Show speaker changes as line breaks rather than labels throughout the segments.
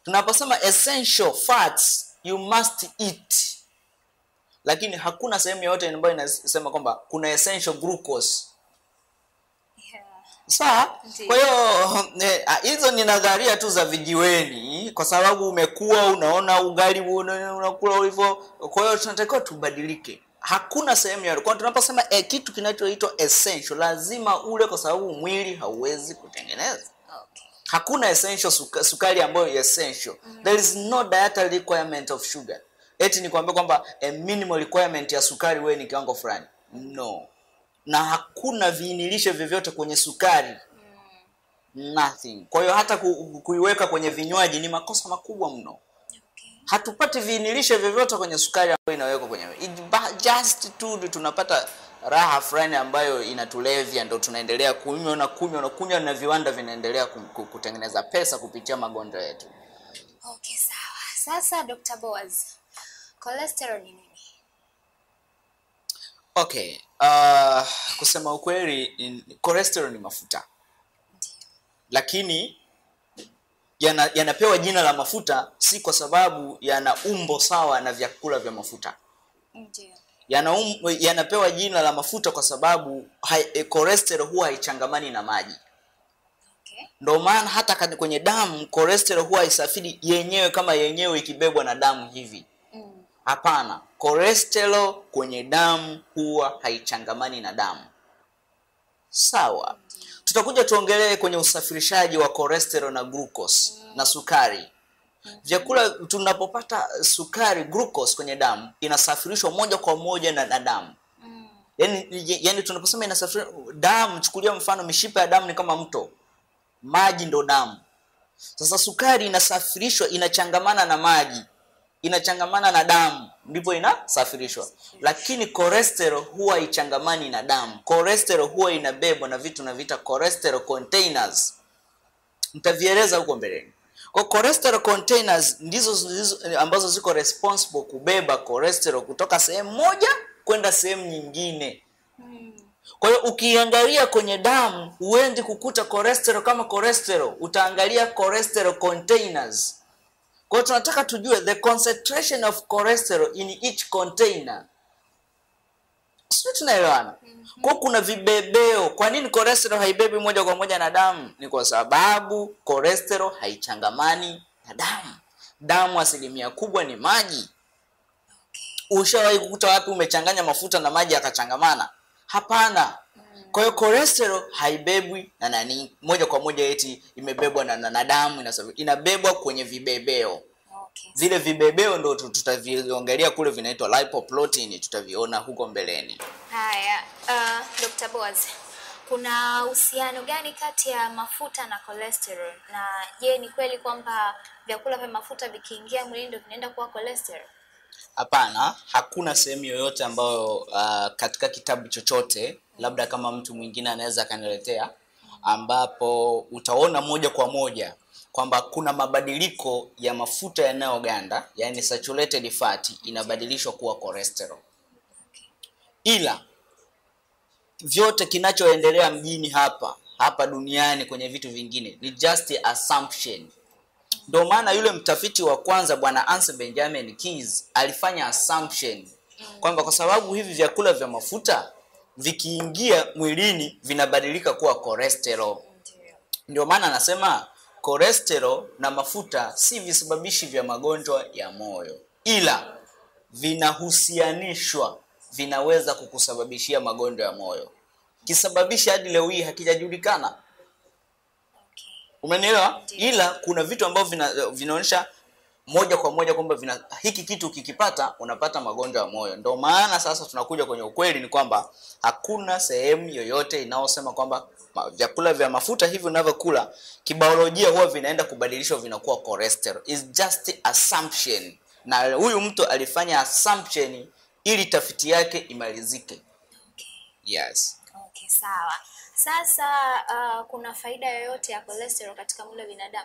tunaposema essential fats you must eat lakini hakuna sehemu yoyote ambayo inasema kwamba kuna essential glucose
Yeah.
sawa
Ndiyo.
kwa hiyo eh, ah, hizo ni nadharia tu za vijiweni kwa sababu umekuwa unaona ugali una- unakula ulivyo kwa hiyo tunatakiwa tubadilike hakuna sehemu yoyote kwa hiyo tunaposema eh, kitu kinachoitwa essential lazima ule kwa sababu mwili hauwezi kutengeneza
Okay.
hakuna essential suka, sukari ambayo ni essential there is no dietary requirement of sugar eti ni kuambia kwamba a minimal requirement ya sukari wewe ni kiwango fulani no na hakuna viinilishe vyovyote kwenye sukari nothing kwa hiyo hata ku, kuiweka kwenye vinywaji ni makosa makubwa mno
Okay.
hatupati viinilishe vyovyote kwenye sukari ambayo inawekwa kwenye It, ba- just tu ndio tunapata raha fulani ambayo inatulevya ndo tunaendelea kunywa na kunywa na kunywa na viwanda vinaendelea ku- ku- kutengeneza pesa kupitia magonjwa yetu
Okay, sawa. Sasa Dr. Boaz, cholesterol ni nini?
okay uh, kusema ukweli in- cholesterol ni mafuta
Ndio.
lakini yana- yanapewa jina la mafuta si kwa sababu yana umbo sawa na vyakula vya mafuta
Ndio.
yana um, yanapewa jina la mafuta kwa sababu hai, e, cholesterol huwa haichangamani na maji
Okay.
ndio maana hata kani- kwenye damu cholesterol huwa haisafiri yenyewe kama yenyewe ikibebwa na damu hivi
Mm.
hapana cholesterol kwenye damu huwa haichangamani na damu sawa tutakuja tuongelee kwenye usafirishaji wa cholesterol na glucose na sukari vyakula tunapopata sukari glucose kwenye damu inasafirishwa moja kwa moja na, na damu
Mm.
yani, yani tunaposema inasafirishwa damu chukulia mfano mishipa ya damu ni kama mto maji ndo damu sasa sukari inasafirishwa inachangamana na maji inachangamana na damu ndipo inasafirishwa lakini cholesterol huwa ichangamani na damu cholesterol huwa inabebwa na vitu naviita cholesterol containers nitavieleza huko mbeleni kwa cholesterol containers ndizo zilizo- ambazo ziko responsible kubeba cholesterol kutoka sehemu moja kwenda sehemu nyingine
Mm.
kwa hiyo ukiangalia kwenye damu huendi kukuta cholesterol kama cholesterol utaangalia cholesterol containers kwa hiyo tunataka tujue the concentration of cholesterol in each container sio tunaelewana kwa kuna vibebeo kwa nini cholesterol haibebi moja kwa moja na damu ni kwa sababu cholesterol haichangamani na damu damu asilimia kubwa ni maji ushawahi kukuta wapi umechanganya mafuta na maji yakachangamana hapana kwa hiyo cholesterol haibebwi na nani moja kwa moja eti imebebwa na, na, na damu inasafi- inabebwa kwenye vibebeo
Okay.
vile vibebeo ndo tu- tutaviongelea kule vinaitwa lipoprotein tutaviona huko mbeleni
Haya, uh, Dr. Boaz, kuna uhusiano gani kati ya mafuta na cholesterol? Na je, ni kweli kwamba vyakula vya mafuta vikiingia mwilini ndio vinaenda kuwa cholesterol?
hapana hakuna sehemu yoyote ambayo uh, katika kitabu chochote labda kama mtu mwingine anaweza akaniletea ambapo utaona moja kwa moja kwamba kuna mabadiliko ya mafuta yanayoganda yani saturated fat inabadilishwa kuwa cholesterol ila vyote kinachoendelea mjini hapa hapa duniani kwenye vitu vingine ni just assumption ndio maana yule mtafiti wa kwanza bwana Ansel Benjamin Keys alifanya assumption kwamba kwa sababu hivi vyakula vya mafuta vikiingia mwilini vinabadilika kuwa cholesterol.
Ndio.
Ndio maana anasema cholesterol na mafuta si visababishi vya magonjwa ya moyo, ila vinahusianishwa, vinaweza kukusababishia magonjwa ya moyo. Kisababishi hadi leo hii hakijajulikana.
Okay.
Umenielewa?
Ndiyo.
Ila kuna vitu ambavyo vina, vinaonyesha moja kwa moja kwamba vina hiki kitu ukikipata unapata magonjwa ya moyo. Ndio maana sasa tunakuja kwenye ukweli ni kwamba hakuna sehemu yoyote inayosema kwamba ma- vyakula vya mafuta hivi unavyokula kibiolojia huwa vinaenda kubadilishwa vinakuwa cholesterol. It's just assumption. Na huyu mtu alifanya assumption ili tafiti yake imalizike.
Okay.
Yes.
Okay, sawa. Sasa uh, kuna faida yoyote ya cholesterol katika mwili wa binadamu?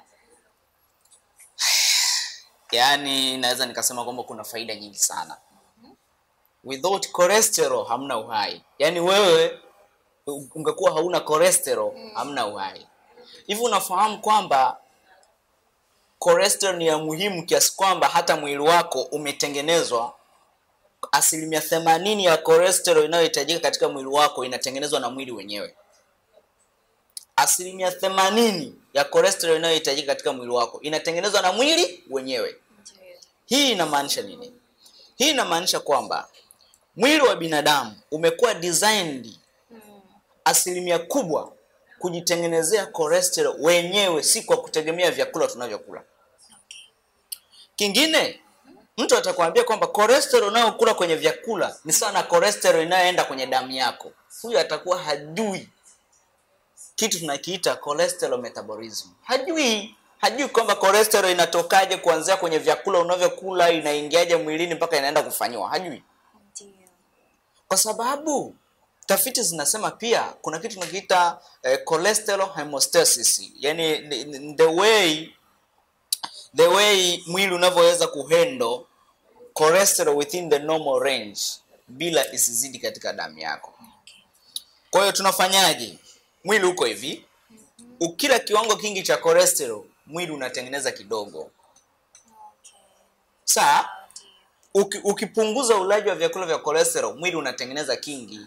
yaani naweza nikasema kwamba kuna faida nyingi sana without cholesterol hamna uhai yaani wewe u- ungekuwa hauna cholesterol hamna uhai hivi unafahamu kwamba cholesterol ni ya muhimu kiasi kwamba hata mwili wako umetengenezwa asilimia themanini ya cholesterol inayohitajika katika mwili wako inatengenezwa na mwili wenyewe asilimia themanini ya cholesterol inayohitajika katika mwili wako inatengenezwa na mwili wenyewe
Ndio.
hii inamaanisha nini hii inamaanisha kwamba mwili wa binadamu umekuwa designed asilimia kubwa kujitengenezea cholesterol wenyewe si kwa kutegemea vyakula tunavyokula
Okay.
kingine mtu atakwambia kwamba cholesterol unayokula kwenye vyakula ni sawa na cholesterol inayoenda kwenye damu yako huyu atakuwa hajui kitu tunakiita cholesterol metabolism hajui hajui kwamba cholesterol inatokaje kuanzia kwenye vyakula unavyokula inaingiaje mwilini mpaka inaenda kufanyiwa hajui
Ndio.
kwa sababu tafiti zinasema pia kuna kitu tunakiita eh, cholesterol hemostasis yani ni- ni- the way the way mwili unavyoweza kuhandle cholesterol within the normal range bila isizidi katika damu yako kwa hiyo tunafanyaje mwili uko hivi ukila kiwango kingi cha cholesterol mwili unatengeneza kidogo
Okay.
saa
Ndio.
uki, ukipunguza ulaji wa vyakula vya cholesterol mwili unatengeneza kingi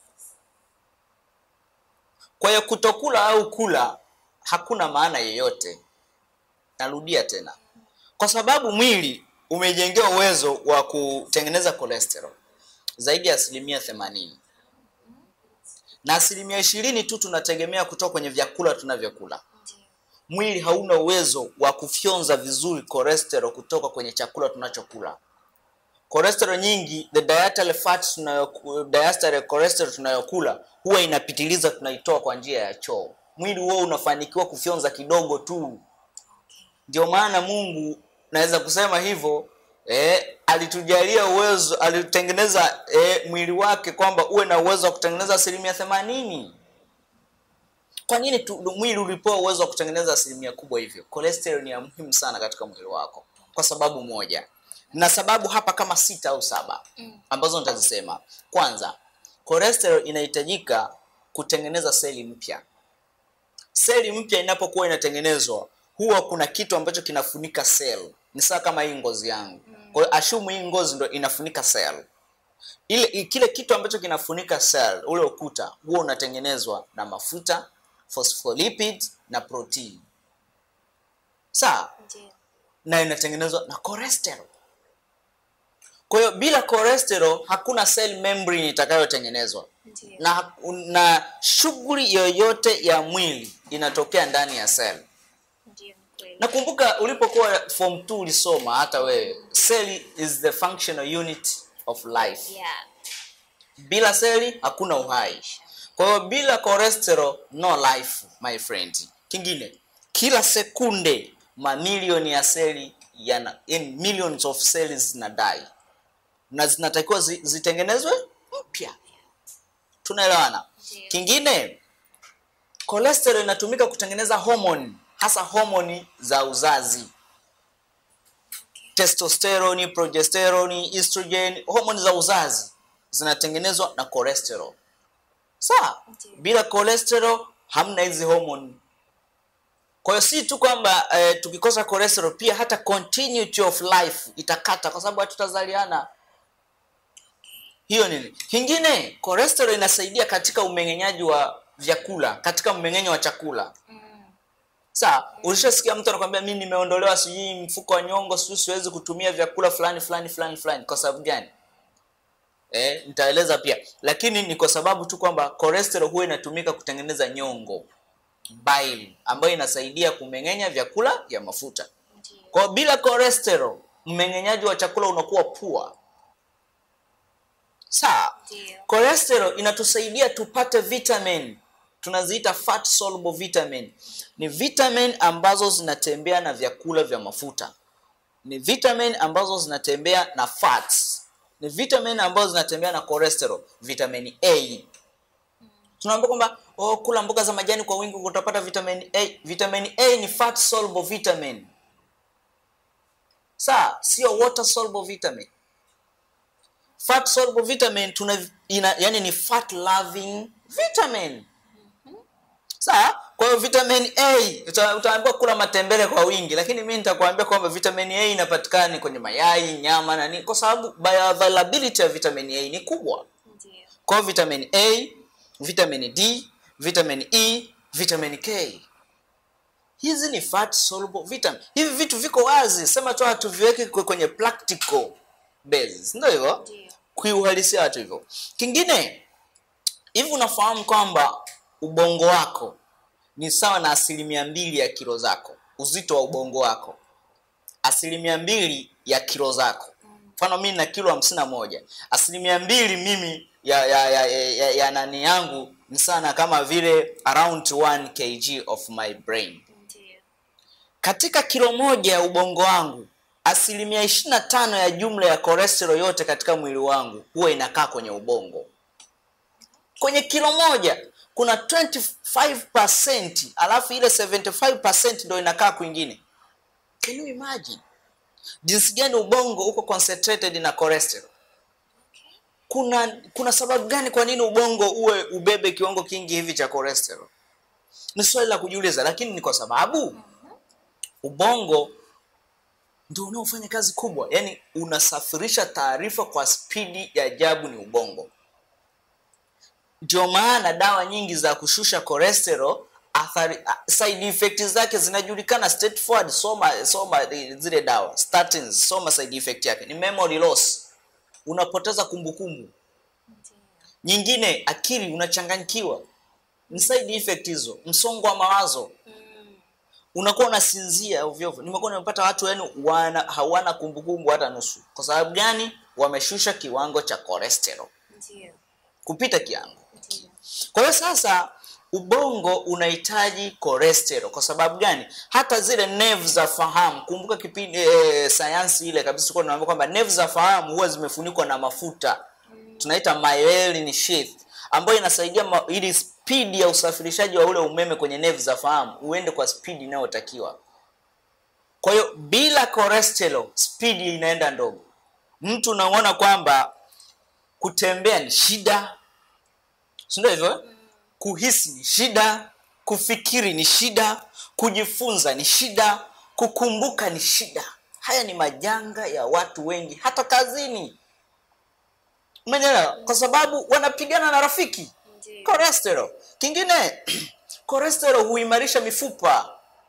kwa hiyo kutokula au kula hakuna maana yeyote narudia tena kwa sababu mwili umejengewa uwezo wa kutengeneza cholesterol zaidi ya asilimia themanini na asilimia ishirini tu tunategemea kutoka kwenye vyakula tunavyokula
Ndio.
mwili hauna uwezo wa kufyonza vizuri cholesterol kutoka kwenye chakula tunachokula cholesterol nyingi the dietary fat tunayoku- dietary cholesterol tunayokula huwa inapitiliza tunaitoa kwa njia ya choo mwili huo unafanikiwa kufyonza kidogo tu ndio maana mungu naweza kusema hivyo eh, alitujalia uwezo alitengeneza eh, mwili wake kwamba uwe na uwezo wa kutengeneza asilimia themanini kwa nini tu, mwili ulipewa uwezo wa kutengeneza asilimia kubwa hivyo cholesterol ni ya muhimu sana katika mwili wako kwa sababu moja na sababu hapa kama sita au saba ambazo nitazisema kwanza cholesterol inahitajika kutengeneza seli mpya seli mpya inapokuwa inatengenezwa huwa kuna kitu ambacho kinafunika cell ni sawa kama hii ngozi yangu kwa hiyo ashumu hii ngozi ndo inafunika cell ile i- kile kitu ambacho kinafunika cell ule ukuta huwa unatengenezwa na mafuta phospholipid na protein sawa
Ndio.
na inatengenezwa na cholesterol kwa hiyo bila cholesterol hakuna cell membrane itakayotengenezwa
Ndio.
na, na shughuli yoyote ya mwili inatokea ndani ya cell
Ndio, ni kweli.
nakumbuka ulipokuwa form 2 ulisoma hata wewe cell is the functional unit of life
Yeah.
bila seli hakuna uhai kwa hiyo bila cholesterol no life my friend kingine kila sekunde mamilioni ya seli yana in millions of cells zinadai na zinatakiwa zi, zitengenezwe mpya tunaelewana
Ndiyo.
kingine cholesterol inatumika kutengeneza homoni hasa homoni za uzazi testosterone progesterone estrogen homoni za uzazi zinatengenezwa na cholesterol sawa
Ndiyo.
bila cholesterol hamna hizi homoni kwa hiyo si tu kwamba eh, tukikosa cholesterol pia hata continuity of life itakata kwa sababu hatutazaliana hiyo nini kingine cholesterol inasaidia katika umeng'enyaji wa vyakula katika mmeng'enyo wa chakula Sawa, ulishasikia mtu anakwambia mimi nimeondolewa sijui mfuko wa nyongo, sijui siwezi kutumia vyakula fulani fulani fulani fulani. Kwa sababu gani? Eh, nitaeleza pia, lakini ni kwa sababu tu kwamba cholesterol huwa inatumika kutengeneza nyongo bile, ambayo inasaidia kumeng'enya vyakula vya mafuta.
Ndio.
Kwa hiyo bila cholesterol, mmeng'enyaji wa chakula unakuwa pua. Sawa,
Ndio.
cholesterol inatusaidia tupate vitamin tunaziita fat soluble vitamin ni vitamin ambazo zinatembea na vyakula vya mafuta ni vitamin ambazo zinatembea na fats ni vitamin ambazo zinatembea na cholesterol vitamin a tunaambia kwamba oh, kula mboga za majani kwa wingi utapata vitamin a vitamin a ni fat soluble vitamin saa sio water soluble vitamin fat soluble vitamin tuna ina, yani ni fat loving vitamin sawa kwa hiyo vitamin a uta- utaambiwa kula matembele kwa wingi lakini mi nitakwambia kwamba vitamin a inapatikana kwenye mayai nyama na nini kwa sababu bioavailability ya vitamin a ni kubwa
Ndio.
kwa hiyo vitamin a vitamin d vitamin e vitamin k hizi ni fat soluble vitamin hivi vitu viko wazi sema tu hatuviweki kwe- kwenye practical basis ndio hivyo
Ndio.
kuiuhalisia watu hivyo kingine hivi unafahamu kwamba ubongo wako ni sawa na asilimia mbili ya kilo zako uzito wa ubongo wako asilimia mbili ya kilo zako mfano mimi na kilo hamsini na moja asilimia mbili mimi ya ya, ya, ya, ya, ya nani yangu ni sana kama vile around 1 kg of my brain
Ndio.
katika kilo moja ya ubongo wangu asilimia ishiri na tano ya jumla ya cholesterol yote katika mwili wangu huwa inakaa kwenye ubongo kwenye kilo moja kuna 25% alafu ile 75% ndo inakaa kwingine can you imagine jinsi gani ubongo uko concentrated na cholesterol
Okay.
kuna kuna sababu gani kwa nini ubongo uwe ubebe kiwango kingi hivi cha cholesterol ni swali la kujiuliza lakini ni kwa sababu ubongo ndio unaofanya kazi kubwa yaani unasafirisha taarifa kwa spidi ya ajabu ni ubongo ndio maana dawa nyingi za kushusha cholesterol athari a- side effect zake zinajulikana straightforward soma soma i- zile dawa statins soma side effect yake ni memory loss unapoteza kumbukumbu
Ndio.
nyingine akili unachanganyikiwa ni side effect hizo msongo wa mawazo
Mm.
unakuwa unasinzia ovyo ovyo nimekuwa nimepata watu yani wana hawana kumbukumbu hata nusu kwa sababu gani wameshusha kiwango cha cholesterol
Ndio.
kupita kiwango
Ndio.
kwa hiyo sasa ubongo unahitaji cholesterol kwa sababu gani hata zile nerve za fahamu kumbuka kipindi e, sayansi ile kabisa tulikuwa tunaambia kwamba nerve za fahamu huwa zimefunikwa na mafuta tunaita myelin sheath ambayo inasaidia ma, ili spidi ya usafirishaji wa ule umeme kwenye nerve za fahamu uende kwa spidi inayotakiwa kwa hiyo bila cholesterol spidi inaenda ndogo mtu unaona kwamba kutembea ni shida si ndio hivyo eh? kuhisi ni shida kufikiri ni shida kujifunza ni shida kukumbuka ni shida haya ni majanga ya watu wengi hata kazini umeelewa kwa sababu wanapigana na rafiki
Ndio.
cholesterol kingine cholesterol huimarisha mifupa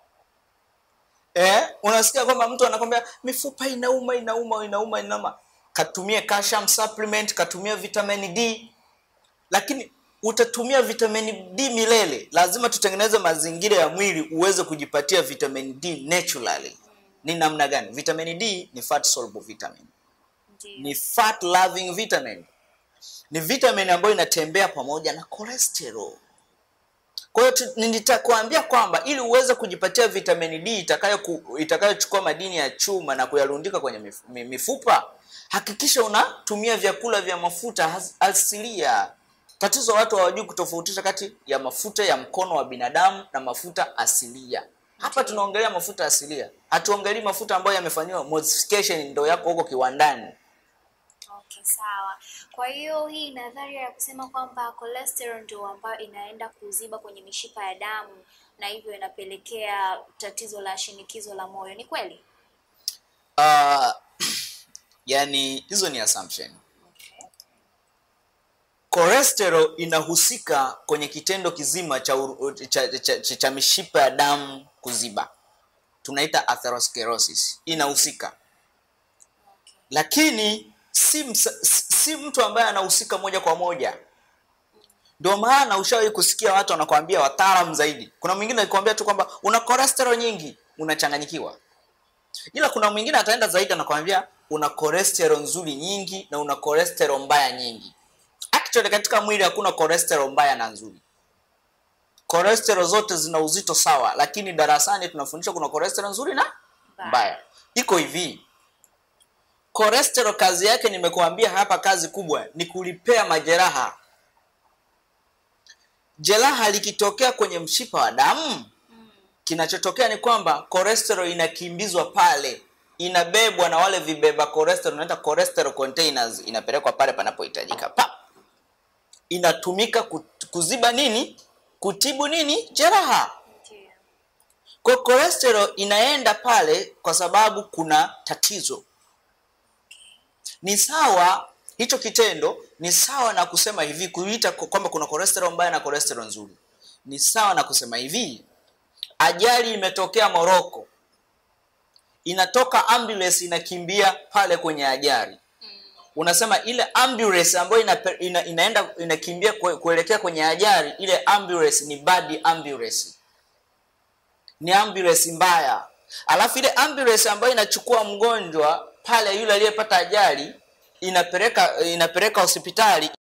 eh, unasikia kwamba mtu anakwambia mifupa inauma inauma inauma inauma katumie calcium supplement katumia vitamin d lakini utatumia vitamin d milele lazima tutengeneze mazingira ya mwili uweze kujipatia vitamin d naturally ni namna gani vitamin d ni fat soluble vitamin
Ndio.
ni fat loving vitamin ni vitamin ambayo inatembea pamoja na cholesterol kwa hiyo tu- nitakwambia kwamba ili uweze kujipatia vitamin d itakayo ku- itakayochukua madini ya chuma na kuyarundika kwenye mif- mi- mifupa hakikisha unatumia vyakula vya mafuta has- asilia tatizo watu hawajui kutofautisha kati ya mafuta ya mkono wa binadamu na mafuta asilia hapa tunaongelea mafuta asilia hatuongelei mafuta ambayo yamefanyiwa modification ndo yako huko kiwandani
Okay, sawa. Kwa hiyo hii nadharia ya kusema kwamba cholesterol ndio ambayo inaenda kuziba kwenye mishipa ya damu na hivyo inapelekea tatizo la shinikizo la moyo ni kweli?
uh, yani hizo ni assumption
Okay.
cholesterol inahusika kwenye kitendo kizima cha, uru- cha, cha, cha, cha mishipa ya damu kuziba tunaita atherosclerosis inahusika
Okay.
lakini si, msa, si si mtu ambaye anahusika moja kwa moja ndio maana ushawahi kusikia watu wanakwambia wataalamu zaidi kuna mwingine akikwambia tu kwamba una cholesterol nyingi unachanganyikiwa ila kuna mwingine ataenda zaidi anakwambia una cholesterol nzuri nyingi na una cholesterol mbaya nyingi actually katika mwili hakuna cholesterol mbaya na nzuri cholesterol zote zina uzito sawa lakini darasani tunafundisha kuna cholesterol nzuri na
Mbaya.
mbaya iko hivi cholesterol kazi yake nimekuambia hapa kazi kubwa ni kulipea majeraha jeraha likitokea kwenye mshipa wa damu kinachotokea ni kwamba cholesterol inakimbizwa pale inabebwa na wale vibeba cholesterol unaita cholesterol containers inapelekwa pale panapohitajika pa inatumika ku- kuziba nini kutibu nini jeraha
Ndio.
kwa cholesterol inaenda pale kwa sababu kuna tatizo ni sawa hicho kitendo ni sawa na kusema hivi kuita kwa- kwamba kuna cholesterol mbaya na cholesterol nzuri ni sawa na kusema hivi ajali imetokea moroko inatoka ambulance inakimbia pale kwenye ajali unasema ile ambulance ambayo ina, ina, inaenda inakimbia kue- kuelekea kwenye ajali ile ambulance ni bad ambulance ni ambulance mbaya alafu ile ambulance ambayo inachukua mgonjwa pale yule aliyepata ajali inapeleka inapeleka hospitali